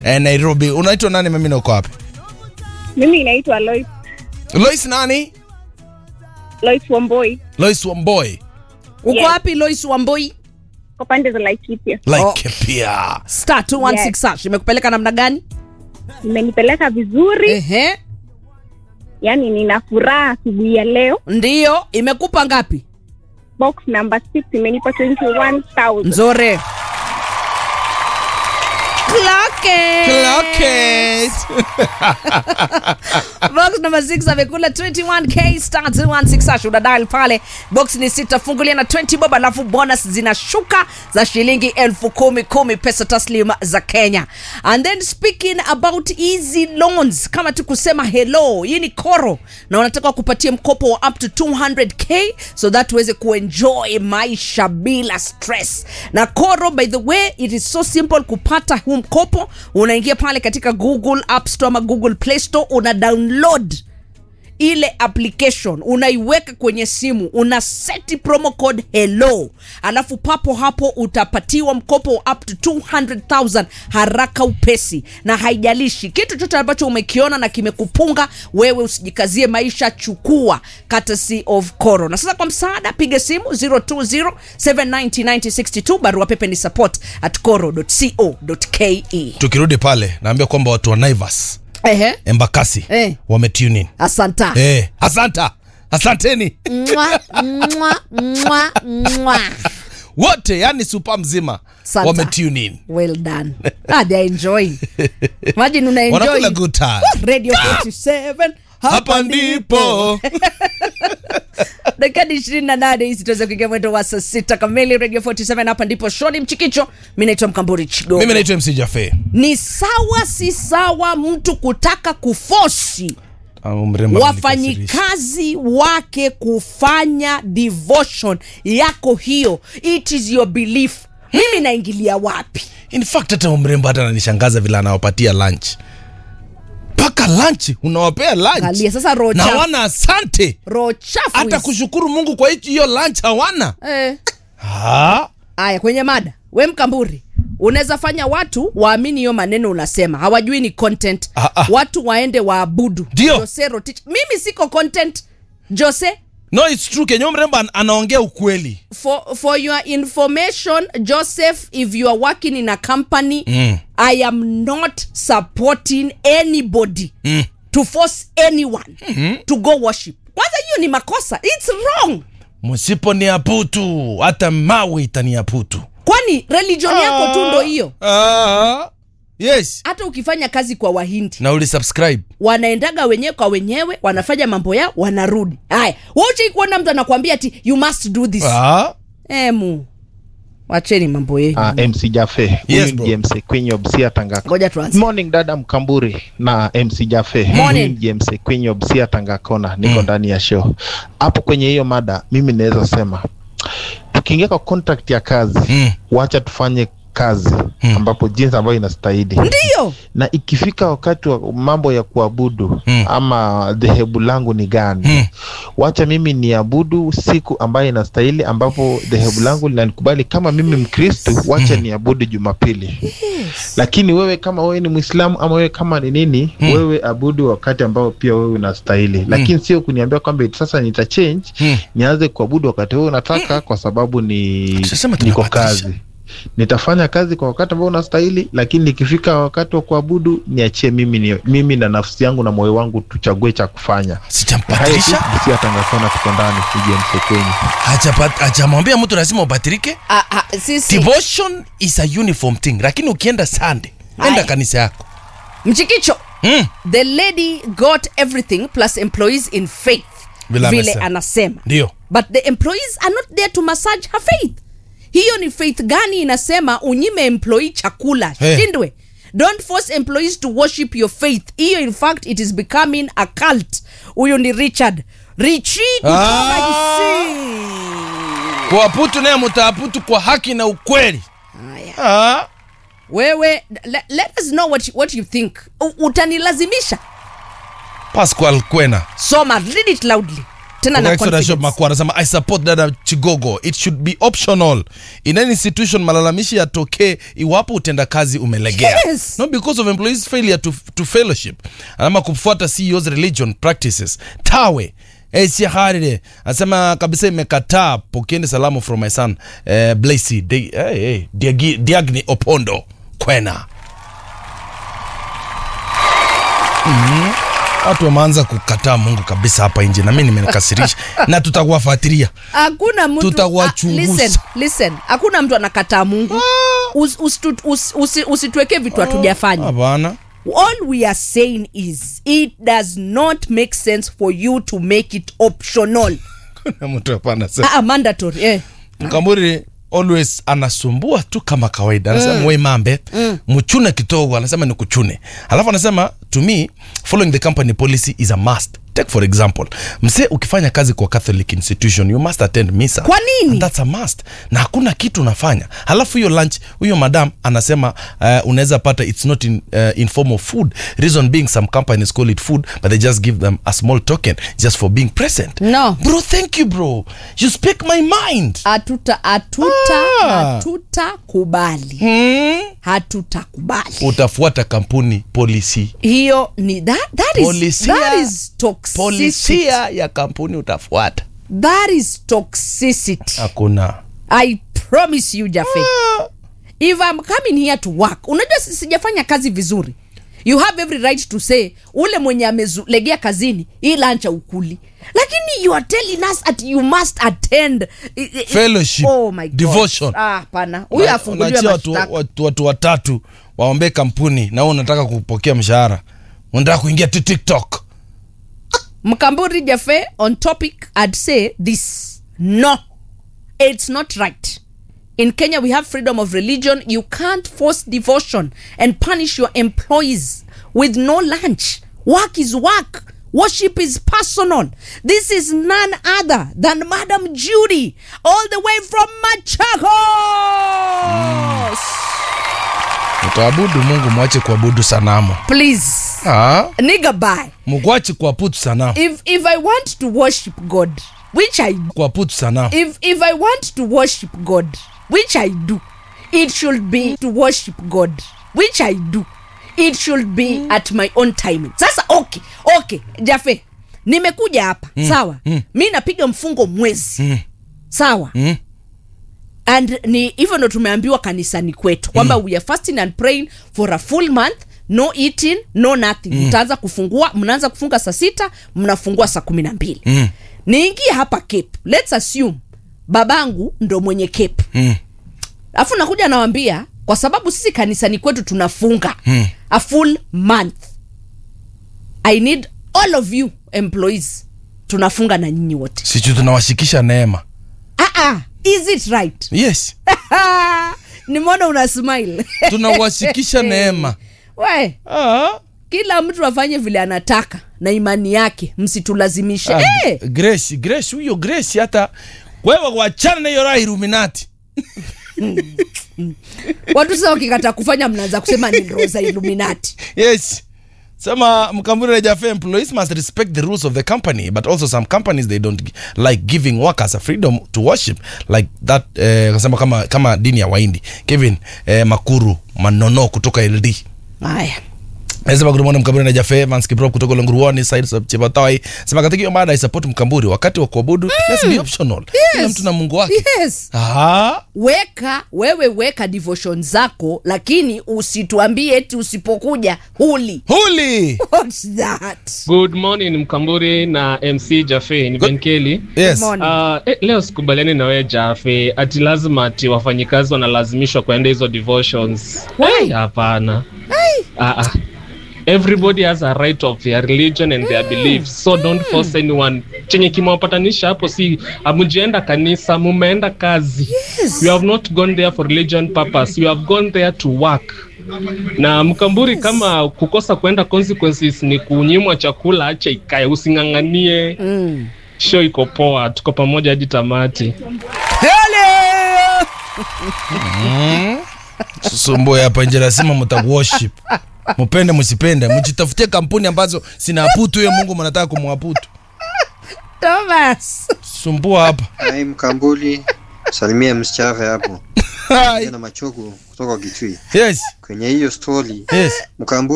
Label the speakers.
Speaker 1: eh, Nairobi. Unaitwa nani? Mimi na uko wapi?
Speaker 2: Mimi naitwa Lois,
Speaker 1: Lois nani?
Speaker 2: Lois Wamboi
Speaker 1: Lois Wamboi.
Speaker 3: uko
Speaker 2: Yes.
Speaker 3: wapi Lois Wamboi?
Speaker 2: kwa pande za Laikipia.
Speaker 1: Like
Speaker 3: Oh.
Speaker 1: pia.
Speaker 3: Star 216 hash imekupeleka namna gani?
Speaker 2: Imenipeleka vizuri,
Speaker 3: Ehe,
Speaker 2: yani nina furaha asubuhi ya leo.
Speaker 3: ndiyo. Imekupa ngapi?
Speaker 2: Box number 6 imenipa 21000
Speaker 3: Nzore. Clock it.
Speaker 1: Clock it.
Speaker 3: box number 6 amekula 21k star 216 hash una dial pale box ni sita fungulia na 20 bob alafu bonus zinashuka za shilingi elfu kumi kumi pesa taslim za kenya and then speaking about easy loans kama tu kusema hello hii ni koro na wanataka kupatia mkopo wa up to 200k so that uweze kuenjoy maisha bila stress na koro by the way it is so simple kupata huu mkopo unaingia pale katika google app store ama google play store una download ile application unaiweka kwenye simu una seti promo code hello alafu papo hapo utapatiwa mkopo wa up to 200000 haraka upesi na haijalishi kitu chote ambacho umekiona na kimekupunga wewe usijikazie maisha chukua courtesy of coro na sasa kwa msaada piga simu 020 790 barua pepe ni support at coro.co.ke
Speaker 1: Tukirudi pale naambia kwamba watu wa Naivas
Speaker 3: ehe
Speaker 1: Embakasi
Speaker 3: Eh.
Speaker 1: wametune in.
Speaker 3: asanta
Speaker 1: Eh, asanta. Asanteni.
Speaker 3: Mwa, mwa, mwa, mwa.
Speaker 1: Wote yani super mzima
Speaker 3: Asante.
Speaker 1: wametune in.
Speaker 3: well done ah, they are enjoying imagine una enjoy
Speaker 1: Wanakula good time.
Speaker 3: radio 47
Speaker 1: Hapa ndipo.
Speaker 3: dakika ni ishirini na nane hizi tuweze kuingia mwendo wa saa sita kamili radio 47 hapa ndipo shoni mchikicho mi naitwa mkamburi chigo
Speaker 1: Mimi naitwa MC Jafe.
Speaker 3: ni sawa si sawa mtu kutaka kufosi
Speaker 1: Ah, mrembo amenikasirisha.
Speaker 3: wafanyikazi wake kufanya devotion yako hiyo it is your belief mimi naingilia wapi
Speaker 1: in fact hata mrembo hata ananishangaza vile anawapatia lunch mpaka lunch unawapea lunch
Speaker 3: Angalia, sasa roho
Speaker 1: na
Speaker 3: chafu.
Speaker 1: wana asante
Speaker 3: roho chafu
Speaker 1: hata
Speaker 3: hizi.
Speaker 1: kushukuru mungu kwa hichi hiyo lunch hawana
Speaker 3: eh.
Speaker 1: ha?
Speaker 3: aya kwenye mada we mkamburi unaweza fanya watu waamini hiyo maneno unasema hawajui ni content
Speaker 1: Ah, ah.
Speaker 3: watu waende waabudu
Speaker 1: Ndio.
Speaker 3: Jose Rotich. mimi siko content jose
Speaker 1: no it's true kenye mrembo an- anaongea ukweli
Speaker 3: for, for your information joseph if you are working in a company
Speaker 1: Mm.
Speaker 3: i am not supporting anybody
Speaker 1: mm.
Speaker 3: to force anyone mm-hmm. to go worship kwanza hiyo ni makosa its wrong
Speaker 1: msipo ni aputu hata mawe itaniaputu
Speaker 3: kwani religion yako tu ndo hiyo
Speaker 1: ah. yes
Speaker 3: hata ukifanya kazi kwa wahindi
Speaker 1: na ulisubscribe
Speaker 3: wanaendaga wenyewe kwa wenyewe wanafanya mambo yao wanarudi haya wauchai kuona mtu anakwambia ati you must do this
Speaker 1: ah.
Speaker 3: emu wacheni mambo yenu
Speaker 4: Uh, MC Jafe
Speaker 1: Yes,
Speaker 4: Huyu
Speaker 1: bro.
Speaker 4: ni MC Queen of Sia Tangako.
Speaker 3: ngoja tuanze
Speaker 4: Morning dada Mkamburi na MC Jafe.
Speaker 3: Morning.
Speaker 4: Huyu ni MC Queen of Sia Tangakona. Niko ndani ya show. Hapo kwenye hiyo mada mimi naweza sema tukiingia kwa contract ya kazi
Speaker 1: Mm.
Speaker 4: wacha tufanye kazi
Speaker 1: Mm.
Speaker 4: ambapo jinsi ambayo inastahili
Speaker 3: ndiyo
Speaker 4: na ikifika wakati wa mambo ya kuabudu
Speaker 1: Mm.
Speaker 4: ama dhehebu langu ni gani
Speaker 1: Mm.
Speaker 4: wacha mimi niabudu siku ambayo inastahili ambapo dhehebu langu linanikubali kama mimi mkristu wacha niabudu jumapili lakini wewe kama wewe ni mwislamu ama wewe kama ni nini
Speaker 1: Mm.
Speaker 4: wewe abudu wakati ambao pia wewe unastahili lakini sio kuniambia kwamba eti sasa nita change
Speaker 1: Mm.
Speaker 4: nianze kuabudu wakati wewe unataka kwa sababu ni
Speaker 1: Sasema
Speaker 4: niko
Speaker 1: tunabadilisha.
Speaker 4: kazi nitafanya kazi kwa wakati ambao unastahili lakini ikifika wakati wa kuabudu niachie mimi ni, mimi na nafsi yangu na moyo wangu tuchague cha kufanya hayo tu
Speaker 1: sijampatirisha
Speaker 4: si atangakona tuko ndani tuje msekwenyi
Speaker 1: Hajapa- hajamwambia mtu lazima ubatirike
Speaker 3: ah, ah, sisi
Speaker 1: devotion is a uniform thing lakini ukienda sunday enda
Speaker 3: Aye.
Speaker 1: kanisa yako
Speaker 3: mchikicho
Speaker 1: mm.
Speaker 3: the lady got everything plus employees in faith
Speaker 1: Vile
Speaker 3: vile
Speaker 1: amesema.
Speaker 3: anasema
Speaker 1: ndio
Speaker 3: but the employees are not there to massage her faith hiyo ni faith gani inasema unyime employee chakula
Speaker 1: Hey.
Speaker 3: shindwe don't force employees to worship your faith hiyo in fact it is becoming a cult huyu ni richard richi kutoka
Speaker 1: Ah.
Speaker 3: Kisii.
Speaker 1: kuaputu naye mutaaputu kwa haki na ukweli
Speaker 3: Haya.
Speaker 1: ah.
Speaker 3: wewe let, let us know what you, what you think U- utanilazimisha
Speaker 1: pascal kwena
Speaker 3: soma read it loudly tena
Speaker 1: Kutoka
Speaker 3: na
Speaker 1: Exodus Shop
Speaker 3: confidence.
Speaker 1: Makwa anasema i support dada chigogo it should be optional in any institution malalamishi yatokee iwapo utendakazi umelegea
Speaker 3: Yes.
Speaker 1: not because of employees failure to, to fellowship anama kufuata ceos religion practices tawe esiharire anasema kabisa imekataa pokeeni salamu from my son eh, blacy Di, hey, hey, Diagi, diagni opondo kwena Mhm. watu wameanza kukataa mungu kabisa hapa nje na mi nimenikasirisha na tutakuwafuatilia
Speaker 3: hakuna mtu
Speaker 1: Tutawachunguza.
Speaker 3: Ah, listen, listen hakuna mtu anakataa mungu Us- usitu- usi- usi- usituwekee vitu hatujafanya
Speaker 1: hapana
Speaker 3: all we are saying is it does not make sense for you to make it optional
Speaker 1: kuna mtu hapa anasema
Speaker 3: ah, mandatory eh.
Speaker 1: mkamburi always anasumbua tu kama kawaida anasema mm. we mambe mm. mchune kidogo anasema ni kuchune alafu anasema to me following the company policy is a must take for example msee ukifanya kazi kwa catholic institution you must attend misa
Speaker 3: Kwa nini?
Speaker 1: And that's a must na hakuna kitu unafanya halafu hiyo lunch huyo madam anasema uh, unaweza pata it's not in, uh, in form of food reason being some companies call it food but they just give them a small token just for being present
Speaker 3: No.
Speaker 1: bro thank you bro you speak my mind
Speaker 3: hatuta hatuta
Speaker 1: Ah.
Speaker 3: hatutakubali
Speaker 1: hmm?
Speaker 3: hatutakubali
Speaker 1: utafuata kampuni polisi
Speaker 3: hiyo ni that, that is,
Speaker 1: Polisia-
Speaker 3: that is toxicity.
Speaker 1: polisia ya kampuni utafuata
Speaker 3: that is toxicity
Speaker 1: hakuna
Speaker 3: i promise you jafe if i'm coming here to work unajua si- sijafanya kazi vizuri you have every right to say ule mwenye amelegea kazini hii lancha ukuli lakini you are telling us that you must attend i- i-
Speaker 1: Fellowship,
Speaker 3: oh my God.
Speaker 1: devotion.
Speaker 3: ah hapana huyu
Speaker 1: Na-
Speaker 3: afunguliwe
Speaker 1: unaachia watu,
Speaker 3: mashtaka
Speaker 1: watu, watu watatu waombee kampuni na wewe unataka kupokea mshahara unataka kuingia tu tiktok
Speaker 3: mkamburi jafe on topic i'd say this no it's not right in kenya we have freedom of religion you can't force devotion and punish your employees with no lunch work is work worship is personal this is none other than madam judy all the way from machakos
Speaker 1: utaabudu mungu mwache kuabudu sanamu
Speaker 3: please
Speaker 1: ah,
Speaker 3: nigga bye
Speaker 1: mkwache kuaputu sanamu
Speaker 3: if if i want to worship god which i
Speaker 1: kuaputu sanamu
Speaker 3: if if i want to worship god which i do it should be to worship god which i do it should be at my own timing sasa okay okay jafe nimekuja hapa mm. sawa mm. mi napiga mfungo mwezi mm. sawa
Speaker 1: Mm.
Speaker 3: and ni hivyo ndo tumeambiwa kanisani kwetu kwamba mm. we are fasting and praying for a full month no eating no nothing mm. mtaanza kufungua mnaanza kufunga saa sita mnafungua saa kumi na mbili
Speaker 1: Mm.
Speaker 3: niingie hapa cape lets assume babangu ndo mwenye cape
Speaker 1: Mm.
Speaker 3: alafu nakuja nawambia kwa sababu sisi kanisani kwetu tunafunga mm. a full month i need all of you employees tunafunga na nyinyi wote
Speaker 1: sichu tunawashikisha neema
Speaker 3: ah, ah, is it right
Speaker 1: yes
Speaker 3: nimeona una smile
Speaker 1: tunawashikisha neema
Speaker 3: we
Speaker 1: ah.
Speaker 3: kila mtu afanye vile anataka na imani yake msitulazimishe
Speaker 1: Ah,
Speaker 3: Eh,
Speaker 1: grace grace huyo grace hata wewe wachana na hiyo raha iluminati
Speaker 3: watu sasa wakikataa kufanya mnaanza kusema ni roho za illuminati
Speaker 1: yes sema mkambuni rejafe employees must respect the rules of the company but also some companies they don't gi- like giving workers a freedom to worship like that eh, kasema kama, kama dini ya waindi kevin eh, makuru manono kutoka ld
Speaker 3: haya
Speaker 1: Nasema good morning Mkamburi na Jafe Mans Kiprop kutoka Longuruoni side of Chibatoi. Sema katika hiyo mada I support Mkamburi wakati wa kuabudu let's be optional. Kila mtu na Mungu wake.
Speaker 3: yes
Speaker 1: Ah,
Speaker 3: weka wewe weka devotion zako lakini usituambie eti usipokuja huli
Speaker 1: huli.
Speaker 3: What's that?
Speaker 5: Good morning Mkamburi na MC Jafe, ni
Speaker 1: Good-
Speaker 5: Ben Kelly.
Speaker 1: Yes.
Speaker 3: Morning.
Speaker 5: Uh, eh, leo sikubaliani na wewe Jafe, ati lazima ati wafanyikazi wanalazimishwa kuenda hizo devotions.
Speaker 3: Why?
Speaker 5: Eh, Hapana. Ah, ah. Everybody has a right of their religion and their beliefs so don't force anyone. Chenye kimewapatanisha hapo si amujienda kanisa, mumeenda kazi.
Speaker 3: Yes.
Speaker 5: You have not gone there for religion purpose. You have gone there to work. Na Mkamburi, kama kukosa kwenda consequences ni kunyimwa chakula, acha ikae, using'ang'anie.
Speaker 3: Mm.
Speaker 5: Show iko poa, tuko pamoja hadi tamati.
Speaker 1: Susumbue hapa nje lazima mtaworship. Mpende msipende, mjitafutie kampuni ambazo sinaaputu huyo Mungu mnataka kumwaputu.
Speaker 3: Thomas.
Speaker 1: sumbua hapa
Speaker 6: Hai Mkambuli, salimia msichave hapo
Speaker 1: Hai.
Speaker 6: na machogo kutoka Kitui.
Speaker 1: yes
Speaker 6: Kwenye hiyo story
Speaker 1: yes
Speaker 6: Mkambuli